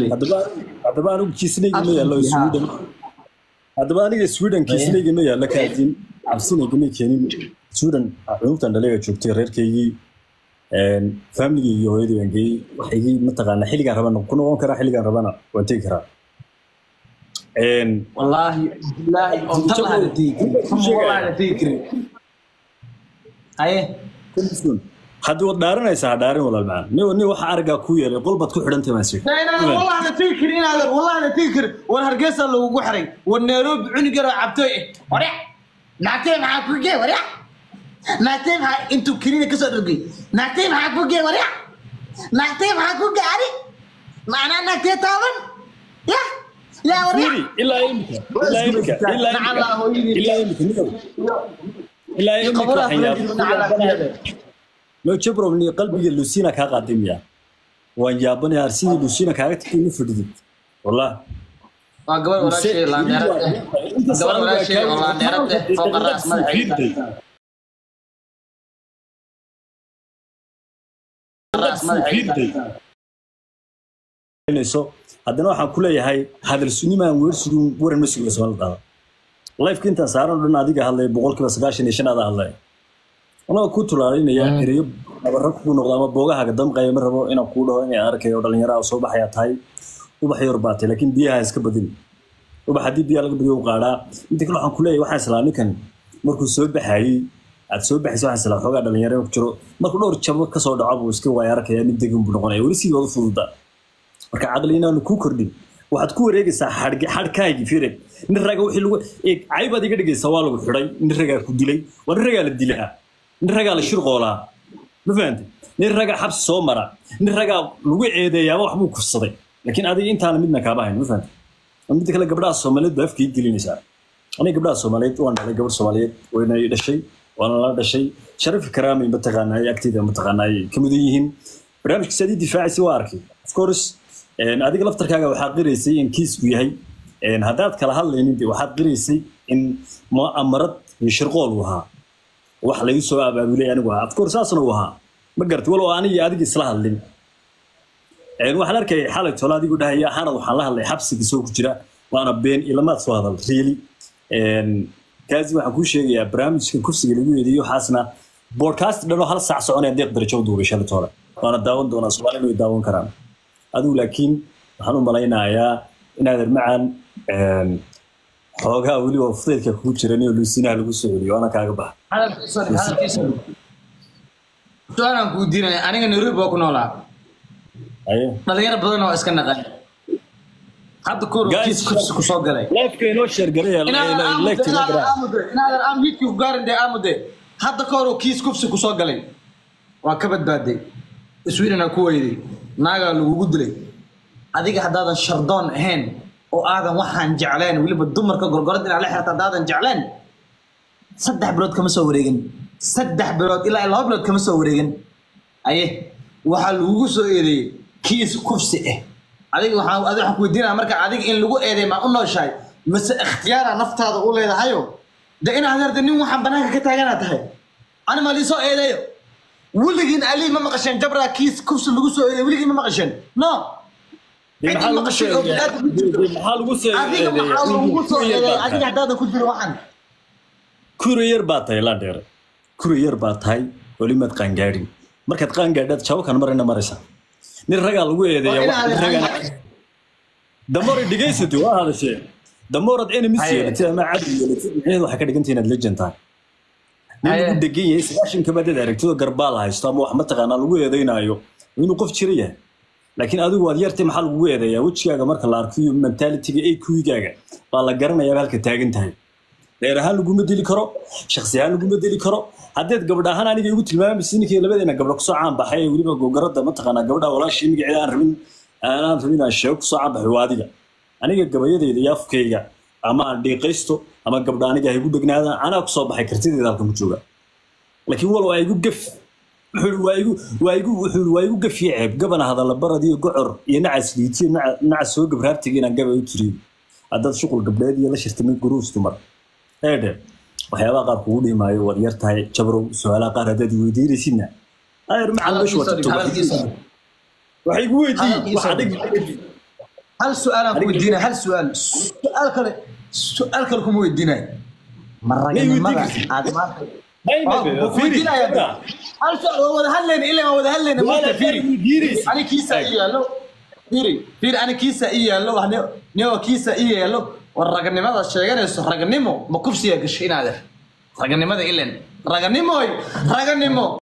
haddaba haddaba anigu kiisnayga ma yaallo sweden haddaba aniga sweden kiisnayga ma yaallo kaadin cabsinayga may keenin sweden cunugtan dhaliga joogtay reerkaygii familigii iyo hooyadii baan geeyey waxaygii mataqaana xilligaan rabana ku noqon karaa xilligaan rabana waan tegi karaa wallaahi billaahi oo tan aan tegi karin wallaahi aan tegi karin haye haddii waad dhaaranaysaa ha dhaarin walaal macaan nin nin waxa araggaa ku yeelay qol baad ku xidhantay maa sii والله انا تذكر انا والله انا تذكر وانا هرقيسه لو قحري والنيروبي عنق عبتوي وريح نعتي معاك وجي وريح نعتي معاك انتو كرينه كسر رقي نعتي معاك وجي وريح نعتي معاك وجي عري معنا نعتي طاون يا يا وريح Fiiri, ilaa imika ilaa imika ilaa نعم imika الله هويني ilaa imika niyow ilaa imika قبرها waxaan فرنجي yaab- نعم الله loo jabrow ni qalbiga lusiina kaa qaaday miya waan yaabanaya arsidii lusiina kaaga tagtay ma fadhidid wallah قبل ولا شيء لا نيرته قبل ولا شيء والله نيرته فوق الراس ما الراس ما so haddana waxaan ku leeyahay hadal sunimaan weersigun waran ma suga soo dhada lifeka intaan saaran oo dhan adiga hadlay boqolkiiba sagaashan iyo shan adaa hadlay anagoo ku tulaalinaya ereyo nabara ku noqda ama boogahaaga damqaya ma rabo inaan kuu dhaho inay arkayo dhalinyaro ah soo baxaya tahay ubax yor baatay laakiin biyaha iska badin ubax haddii biyaha laga badiyo u qaadhaa inta kale waxaan ku leeyahay waxaan islaa ninkan markuu soo baxayey aad soo baxaysa waxaan islaa xoogaa dhalinyaro ku jiro markuu dhowr jabo kasoo dhaco buu iska waaya arkaya mid degan buu noqonaya weli sidii wada fududa marka caqli inaanu kuu kordhin waxaad ku wareegaysaa xadhgi xadhkaagii fireg nin raga wixii lagu eeg caybaad iga dhigaysaa waa lagu xidhay nin ragaa ku dilay waa nin ragaa la dilaa nin ragaa la shirqoolaa ma fahantay nin ragaa xabsi soo mara nin ragaa lagu ceedeeyaaba wax buu kufsaday laakiin adiga intaana midna kaaba hayn ma fahantay midda kale gabdhaha soomaaliyeed baa afkii gelinaysaa aniga gabdhaha soomaaliyeed waan dhalay gabadh soomaaliyeed wayna i dhashay waana la dhashay sharafi karaamay mataqaanaa agteyda mataqaanaa ay ka mudan yihiin barnaamijkiisa adii difaacaysa waa arkay of course een, adiga laftarkaaga waxaa qiraysay in kiisku yahay een, haddaad kala hadlaynin de waxaad qiraysay in mu'amarad iyo shirqool uu ahaa wax lagu soo abaabulay anigu ahaa of course saasna uu ahaa ma garatay walow aniga iyo adiga isla hadlin Een, waxaan arkay xalay tole adigu dhahaya xanad waxaan la hadlay xabsiga soo ku jira waana been ilamaad soo hadal riili kaasi waxaan kuu sheegayaa barnaamijka kufsiga lagu yeediyo waxaasna podcast dhanoo hal saac soconaya deeq darajo u duubay shalay tole waana daawan doonaa soomaalina way daawan karaan adigu laakiin waxaan u malaynayaa inaad ermacan xoogaa weliba fudaydka kugu jiran iyo luusinaha lagu soo celiyo waana kaaga baxa su-aalaan kuu diinaya aniga nairobi baa ku noolaa aye dhalinyaro badan oo iska naqan hadda koor Guys, kiis kursi ku soo galay leefka inoo sheergaraya inaadan aan wiidkii ku gaarin dee aamude hadda ka hor oo kiis kufsi ku soo galay waa ka badbaaday sweden aa ku weyday naagaa lagugu dilay adiga haddaadan shardoon ahayn oo aadan waxaan jecleen weliba dumarka gorgorad inaad la xirta haddaadan jecleen saddex bilood kama soo wareegin saddex bilood ilaa laba bilood kama soo wareegin aye waxaa lagugu soo eedeeyey kiis kufsi ah adiga waxaan adiga waxaan ku weydiinaya marka adiga in lagu eedeey maa u nooshahay mase ikhtiyaara naftaada u leedahayo de inaad herda nin waxaan banaanka ka taaganaa tahay ani maa liisoo eedeeyo weligiin ali ma maqasheen jabraa kiis kufsi lagu soo eedeey weligiin ma maqasheen no maxaa lagu soo eedeeyay? maxaa lagu soo adiga maxaa lagu soo eedeey adiga eedeeyay haddaadan ku jiro waxaan kura yar baa tahay laa dheere kura yar baa tahay welimaad qaangaadhin markaad qaangaadhaad jawakan marina maraysa nin ragaa lagu eedeeya Waa wax- nin inaad- ragaa damore dhegaysatay waa hadashee damoorad enemies Haye. yeelatay ama cadow yeelatay micnaheedu waxay ka dhigantay inaad legend tahay nin Haye. lagu degan yahay sagaashan kabadeed aragtidoo garbaal haysto ama wax mataqaanaa lagu eedeynaayo inuu qof jira yahay laakiin adigu waad yartay maxaa lagugu eedeeyaa wejigaaga marka la arko iyo mentalitiga AQ-gaaga baa la garanayaa halka taagan tahay reer ahaan laguma dili karo shakhsi ahaan laguma dili karo haddeed gabadh ahaan aniga igu tilmaamaysa ninkii labadeena gabdho kusoo caan baxay ee weliba gogaradda mataqaanaa gabadha walaashii magaceeda aan rabin aanaan rabin aan sheego kusoo caan baxay waa adiga aniga gabayadeyda iyo afkayga ama aan dhiiqaysto ama gabdha aniga ha igu dhegnaadaan anaa kusoo baxay kartideeda halkan ku jooga laakiin walow waa igu gaf wuxuu waa igu waa igu wuxuu waa igu gaf iyo ceeb gabana hadalla barad iyo gocor iyo nacas liitiyo naca naca soo gabraartiga inaan gaba u tiriyo haddaad shuqul gabdheed iyo la shirtamay guruus dumar eedhe waxyaabaha qaar kugu dhimaayo waad yar tahay jabrow su-aalaha qaar haddaad weydiinaysidna ayar macaan meeshu waa Hadalkiisa dhig, tagto hadalkiisa. waxay igu weydiin Hadalkiisa wax adig dhig. hal su-aalaan ku Adiga- weydiinaya hal su-aal su-aal kale su-aal kale kuma weydiinayo ma raganimada weydiin aad maanta Dayma, Waa- fiiri, waa weydiinaya fiiri. hal su-aal waa wada hadlayna ilaa waa wada hadlayna Wala marka fiiri weydiinaysa. ani kiisa ii yaallo fiiri fiiri ani kiisa ii yaallo wax ni- nio kiisa ii yaallo war raganimada sheeganayso raganimo ma kufsiga gashay inaade raganimada ilen raganimoy raganimo